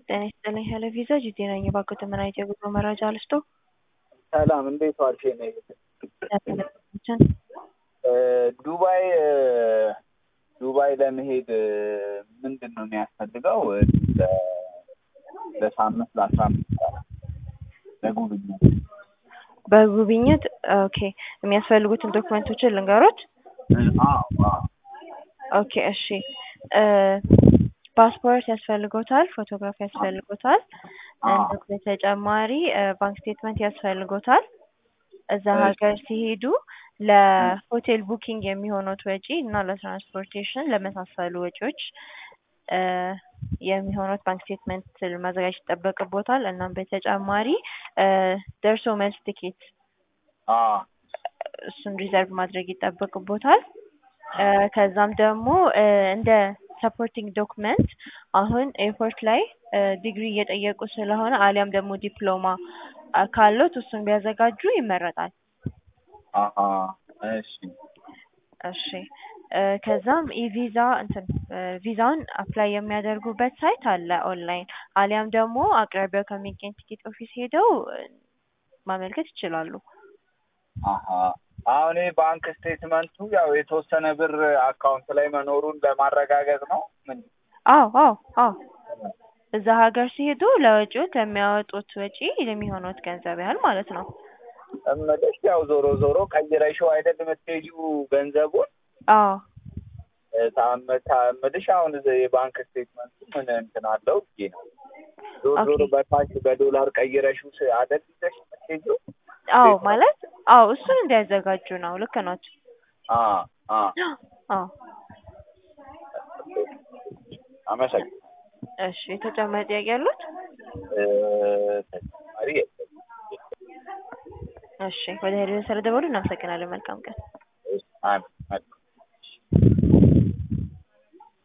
ጤና ይስጥልኝ ሄሎ ቪዛ ጂቴ ነኝ። እባክዎት ምን አይነት የጉዞ መረጃ ልስጦ? ሰላም እንዴት ዋልሽ? የኔ ያመለክቶችን ዱባይ ዱባይ ለመሄድ ምንድን ነው የሚያስፈልገው? ለሳምንት ለአስራ አምስት ቀናት ለጉብኝት በጉብኝት ኦኬ። የሚያስፈልጉትን ዶክመንቶችን ልንገሮት? አዎ አዎ ኦኬ እሺ። ፓስፖርት ያስፈልጎታል፣ ፎቶግራፍ ያስፈልጎታል። እንዲሁም በተጨማሪ ባንክ ስቴትመንት ያስፈልጎታል። እዛ ሀገር ሲሄዱ ለሆቴል ቡኪንግ የሚሆኑት ወጪ እና ለትራንስፖርቴሽን ለመሳሰሉ ወጪዎች የሚሆኑት ባንክ ስቴትመንት ማዘጋጀት ይጠበቅቦታል። እናም በተጨማሪ ደርሶ መልስ ቲኬት አዎ እሱን ሪዘርቭ ማድረግ ይጠበቅቦታል። ከዛም ደግሞ እንደ ሰፖርቲንግ ዶክመንት አሁን ኤርፖርት ላይ ዲግሪ እየጠየቁ ስለሆነ አሊያም ደግሞ ዲፕሎማ ካሎት እሱን ቢያዘጋጁ ይመረጣል። አሀ እሺ እሺ ከዛም ኢቪዛ እንትን ቪዛውን አፕላይ የሚያደርጉበት ሳይት አለ ኦንላይን፣ አሊያም ደግሞ አቅራቢያው ከሚገኝ ቲኬት ኦፊስ ሄደው ማመልከት ይችላሉ። አሀ አሁን ይህ ባንክ ስቴትመንቱ ያው የተወሰነ ብር አካውንት ላይ መኖሩን ለማረጋገጥ ነው። ምን? አዎ አዎ አዎ እዛ ሀገር ሲሄዱ ለወጪዎት ለሚያወጡት ወጪ የሚሆኑት ገንዘብ ያህል ማለት ነው። እምልሽ ያው ዞሮ ዞሮ ቀይረሽው አይደል የምትሄጂው ገንዘቡን አዎ ታምልሽ አሁን የባንክ ስቴትመንቱ ምን እንትን አለው ብዬ ነው። ዞሮ ዞሮ በካሽ በዶላር ቀይረሽው አይደል ይዘሽ የምትሄጂው? አዎ ማለት አዎ እሱን እንዲያዘጋጁ ነው። ልክ ናት። አዎ አዎ አዎ አመሰግናለሁ። እሺ ተጨማሪ ጥያቄ ያሉት? ተጨማሪ እሺ ወደ ሄደን ስለደወሉ እናመሰግናለን። መልካም ቀን። አሜን።